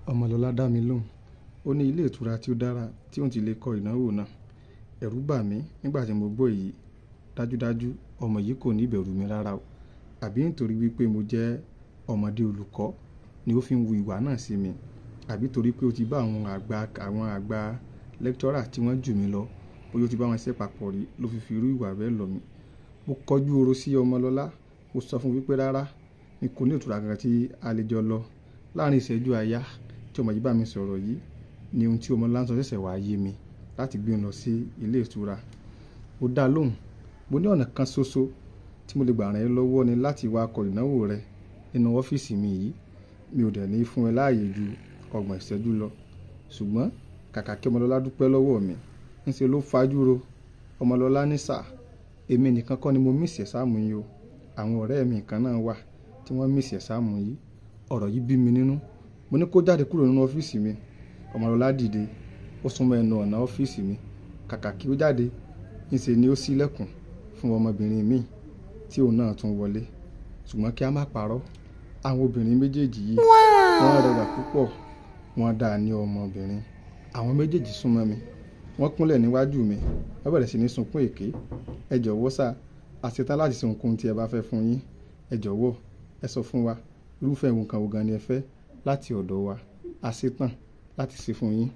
ọmọlọ́lá dá mi lóhùn ó ní ilé ìtura tí ó dára tí òun ti lè kọ ìnáwó náà ẹ̀rù bà mí nígbà tí mo gbọ́ èyí dájúdájú ọmọ yìí kò ní ìbẹ̀rù mi rárá o àbí nítorí wípé mo jẹ́ ọmọdé olùkọ́ ni ó fi ń wu ìwà náà sí mi àbí torí pé ó ti bá àwọn àgbà àwọn àgbà lẹ́kítọ́rà tí wọ́n jù mí lọ bóyá ó ti bá wọn ṣe papọ̀ rí ló fi fi irú ìwà bẹ́ẹ̀ lọ̀ mí mo kọjú oro sí ọmọlọ́lá mo sọ fún wípé rárá mi kò ní ìtura kankan tí a lè jọ lọ láàrin ìṣẹ́jú àyá tí ọmọ yìí bá mi sọ̀rọ̀ yìí ni ohun tí ọmọlọ́lá ń sọ ṣẹ̀ṣẹ̀ wá yé mi láti gbé wọn lọ sí ilé ìtura mo dá lóhùn mo ní ọ̀nà kan ṣoṣo tí mo lè gbà ràn ẹ́ lọ́wọ́ ni láti wá kọ ìnáwó rẹ nínú ọ́fíìsì mi yìí mi ò dẹ̀ ní fún ẹ láàyè ju ọgbọ̀n ìṣẹ́jú lọ ṣùgbọ́n kàkà kí ọmọlọ́lá dúpẹ́ lọ́wọ́ mi ńṣe ló fajúro ọmọlọ́lá ní sà èmi nìkan kọ́ ni mo mísì ẹ̀sáàmù yìí o àwọn ọ̀rẹ́ mi kan náà wà tí wọ́n mísì ẹ̀sáàmù yìí ọ̀rọ̀ yìí bí mi nínú mo ní kó jáde kúrò nínú ọ́fíìsì mi ọmọlọ́lá dìde ó súnmọ́ ẹnu ọ̀nà ọ́fíìsì mi kàkà kí ó jáde ńṣe ni ó ṣílẹ̀kùn fún ọmọbìnrin míì tí òun náà tún wọlé ṣùgbọ́n kí a má parọ́ àwọn obìnrin méjèèjì yìí wọ́n rẹwà púpọ̀ wọ́n dáa ní ọmọbìnrin àwọn méjèèjì súnmọ́ mi wọ́n kúnlẹ̀ níwájú mi wọ́n bẹ̀rẹ̀ sí ní sunkún èké ẹ jọ̀wọ́ sà a ṣetán láti ṣe ohunkóhun tí ẹ bá fẹ́ fún yín ẹ jọ̀wọ́ ẹ sọ fún wa irúfẹ́ nǹkan wo gan ni ẹ fẹ́ láti ọ̀dọ̀ wa a ṣetán láti ṣe fún yín.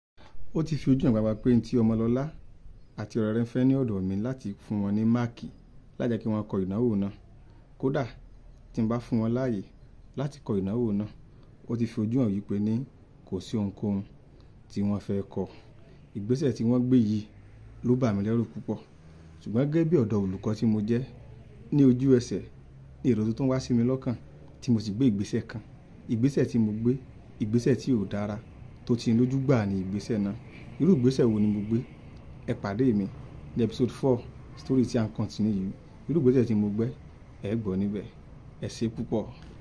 ó ti fi ojú hàn gbagba pé ti ọmọlọ́lá àti ọ̀rẹ́ rẹ̀ ń fẹ́ ní ọ̀dọ̀ mi láti fún wọn ní máàkì lájẹ́ kí wọ́n kọ ìnáwó náà kódà tí n bá fún wọn láàyè láti kọ ìnáwó náà ó ti fi ojú hàn yìí pé ní kò sí ohunkóhun tí wọ́n fẹ́ kọ ìgbésẹ̀ tí wọ́n gbé yìí ló bà mí lẹ́rù púpọ̀ ṣùgbọ́n gẹ́gẹ́ bí ọ̀dọ́ olùkọ́ tí mo jẹ́ ní ojú ẹsẹ̀ ní èrò tó tún wá sí mi lọ́kàn tí mo sì gbé ìgbésẹ̀ kan ìgbésẹ̀ tí mo gbé ìgbésẹ̀ tí ò dára tó ti lójú gbà ní ìgbésẹ̀ náà irú ìgbésẹ̀ wo ni mo gbé ẹ pàdé mi ní episode four story tí a ń continue yìí irú ìgbésẹ̀ tí mo gbé ẹ gbọ́ níbẹ̀ ẹ ṣé púpọ̀.